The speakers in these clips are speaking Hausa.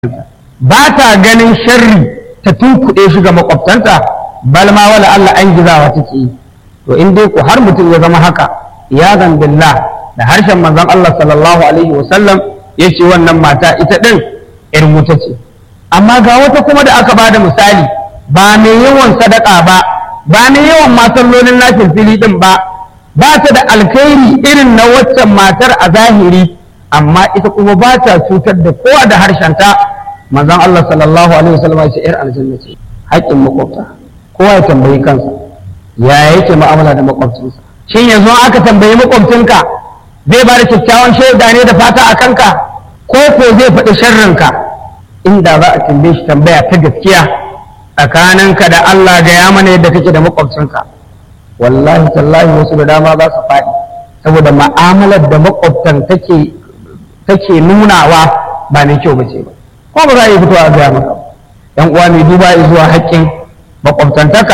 ba ta ganin sharri ta tunkuɗe shi ga makwabtanta bal ma wala Allah an gizawa take yi to in dai ku har mutum ya zama haka ya billah da harshen manzon Allah sallallahu alaihi wasallam ya ce wannan mata ita ɗin ‘yar wuta ce amma ga wata kuma da aka bada misali ba mai yawan sadaka ba ba mai yawan masallolin lafin fili ɗin ba ba ta da alkhairi irin na waccan matar a zahiri amma ita kuma ba ta cutar da kowa da harshenta manzon Allah sallallahu alaihi wasallam ya ce ‘yar aljanna ce haƙƙin makwabta kowa ya tambayi kansa ya yake mu'amala da makwabcinsa shin yanzu aka tambayi makwabcinka zai ba da kyakkyawan shaida ne da fata a kanka ko ko zai faɗi sharrinka inda za a tambaye shi tambaya ta gaskiya tsakaninka da Allah ga ya mana yadda kake da makwabcinka wallahi tallahi wasu da dama za su faɗi saboda ma'amalar da makwabtan take take nunawa ba mai kyau bace ba ko ba za a yi fitowa a gaya maka yan uwa mai duba zuwa haƙƙin makwabtantaka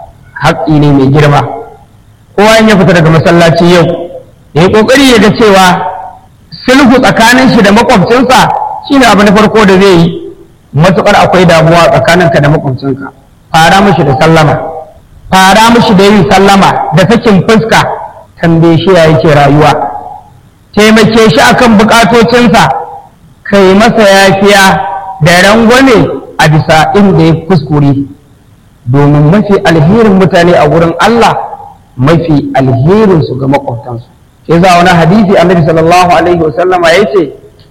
haƙƙi ne mai girma kowa in ya fita daga masallaci yau ya yi ƙoƙari ya ga cewa sulhu tsakanin shi da makwabcinsa shine abu na farko da zai yi matuƙar akwai damuwa tsakaninka da makwabcinka fara mishi da sallama fara mishi da yin sallama da sakin fuska tambaye shi ya yake rayuwa taimake shi akan bukatocinsa kai masa yafiya da rangwame a bisa inda ya kuskure domin mafi alherin mutane a wurin Allah mafi alherin su ga makwabtansu sai za wani hadisi annabi sallallahu alaihi wasallam ya ce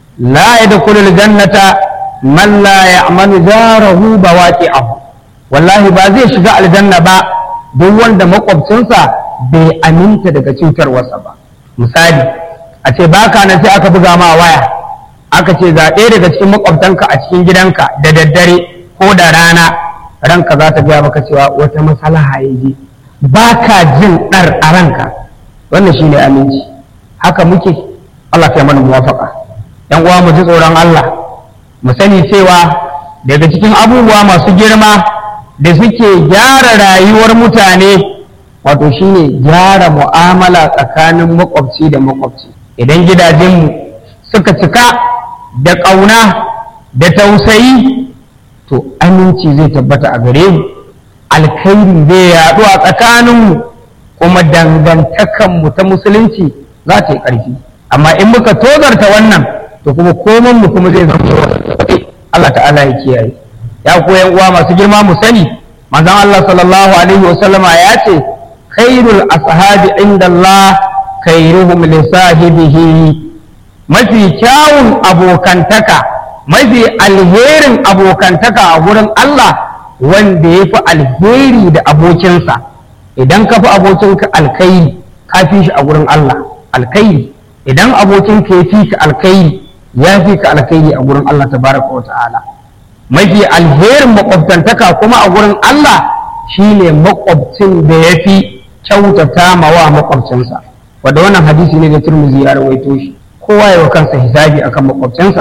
la yadkhulu aljannata man la ya'manu jarahu bawaqi'ahu wallahi ba zai shiga aljanna ba duk wanda makwabcinsa bai aminta daga cutarwarsa ba misali a ce baka nan sai aka buga ma waya aka ce ga ɗaya daga cikin makwabtanka a cikin gidanka da daddare ko da rana ranka za ta gaya maka cewa wata masalaha ya je ba ka jin ɗar a ranka wannan shi ne aminci haka muke Allah kai mana muwafaka yan uwa mu ji tsoron Allah mu sani cewa daga cikin abubuwa masu girma da suke gyara rayuwar mutane wato shine gyara mu'amala tsakanin makwabci da makwabci idan gidajenmu suka cika da ƙauna da tausayi to aminci zai tabbata a gare mu alkhairi zai yaɗu a tsakaninmu kuma dangantakanmu ta musulunci za ta yi ƙarfi amma in muka tozarta wannan to kuma koman mu kuma zai zama Allah ta'ala ya kiyaye ya koyan uwa masu girma mu sani manzon Allah sallallahu alaihi wa sallama ya ce khairul ashabi inda Allah khairuhum li sahibihi mafi kyawun abokantaka mafi alherin abokantaka a wurin Allah wanda ya fi alheri da abokinsa idan ka fi abokinka alkairi ka fi shi a wurin Allah alkairi idan abokinka ya fi ka alkairi ya fi ka alkairi a wurin Allah tabaraka wa ta'ala mafi alherin makwabtantaka kuma a wurin Allah shine makwabcin da ya fi kyautata mawa makwabcinsa wanda wannan hadisi ne da Tirmidhi ya rawaito shi kowa ya wa kansa hisabi akan makwabcinsa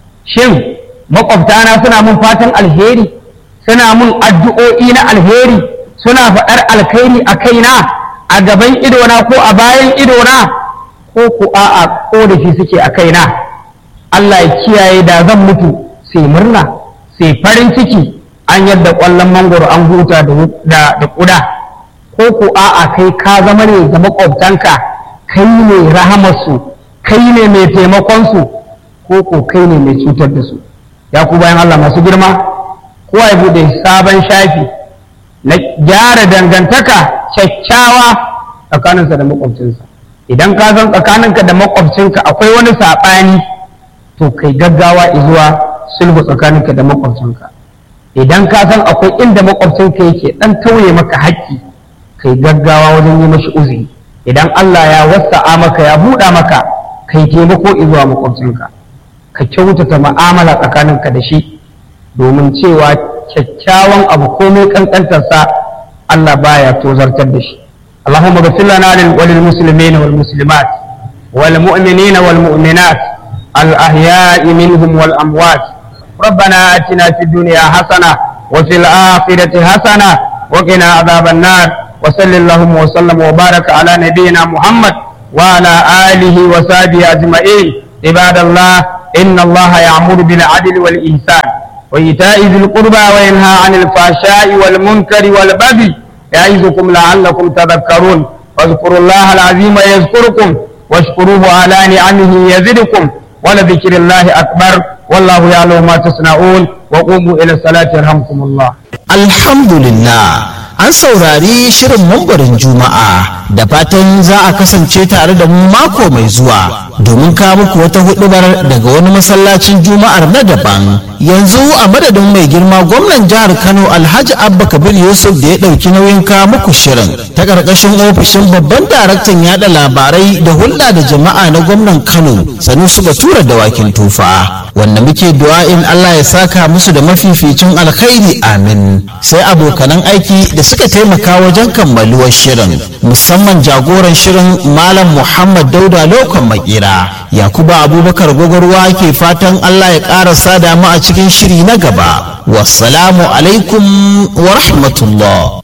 shin makwabtana suna mun fatan alheri suna mun addu'o'i na alheri suna faɗar alkhairi a kaina a gaban idona ko a bayan idona ko ku a'a ko da shi suke a kaina Allah ya kiyaye da zan mutu sai murna sai farin ciki an yadda ƙwallon mangoro an huta da ƙuda ko ku a'a kai ka zama ne ga makwabtanka kai ne rahamarsu kai ne mai taimakonsu ko ko kai ne mai cutar da su ya ku bayan Allah masu girma kowa ya bude sabon shafi na gyara dangantaka kyakkyawa tsakaninsa da makwabcinsa idan ka san tsakaninka da makwabcinka akwai wani saɓani to kai gaggawa zuwa sulhu tsakaninka da makwabcinka idan ka san akwai inda makwabcinka yake dan tauye maka haƙƙi kai gaggawa wajen yi mashi uzuri idan Allah ya wasa'a maka ya buɗa maka kai taimako zuwa makwabcinka ka kyautata ma'amala tsakaninka da shi domin cewa kyakkyawan abu komai kankantarsa Allah baya tozartar da shi اللهم اغفر لنا وللمسلمين والمسلمات والمؤمنين والمؤمنات الأحياء منهم والأموات ربنا آتنا في الدنيا حسنة وفي الآخرة حسنة وقنا عذاب النار وصل اللهم وسلم وبارك على نبينا محمد وعلى آله وصحبه أجمعين عباد الله إن الله يأمر بالعدل والإحسان وإيتاء ذي القربى وينهى عن الفحشاء والمنكر والبغي يعظكم لعلكم تذكرون واذكروا الله العظيم يذكركم واشكروه على نعمه يزدكم ولذكر الله أكبر والله يعلم ما تصنعون وقوموا إلى الصلاة يرحمكم الله Alhamdulillah an saurari shirin mambarin Juma'a da fatan za a kasance tare da mu mako mai zuwa domin kawo muku wata hudubar daga wani masallacin Juma'ar na daban. Yanzu a madadin mai girma gwamnan jihar Kano Alhaji Abba Kabir Yusuf da ya ɗauki nauyin kawo muku shirin ta ƙarƙashin ofishin babban daraktan yada labarai da hulɗa da jama'a na gwamnan Kano Sanusi Batura da Wakin Tufa. Wanda muke du'a'in Allah ya saka musu da mafificin alkhairi amin. Sai abokanan aiki da suka taimaka wajen kammaluwar shirin musamman jagoran shirin Malam Muhammad Dauda Lokon Makira. Yakuba Abubakar Gwagwarwa ke fatan Allah ya ƙara sada mu a cikin shiri na gaba. Wassalamu alaikum wa rahmatullah.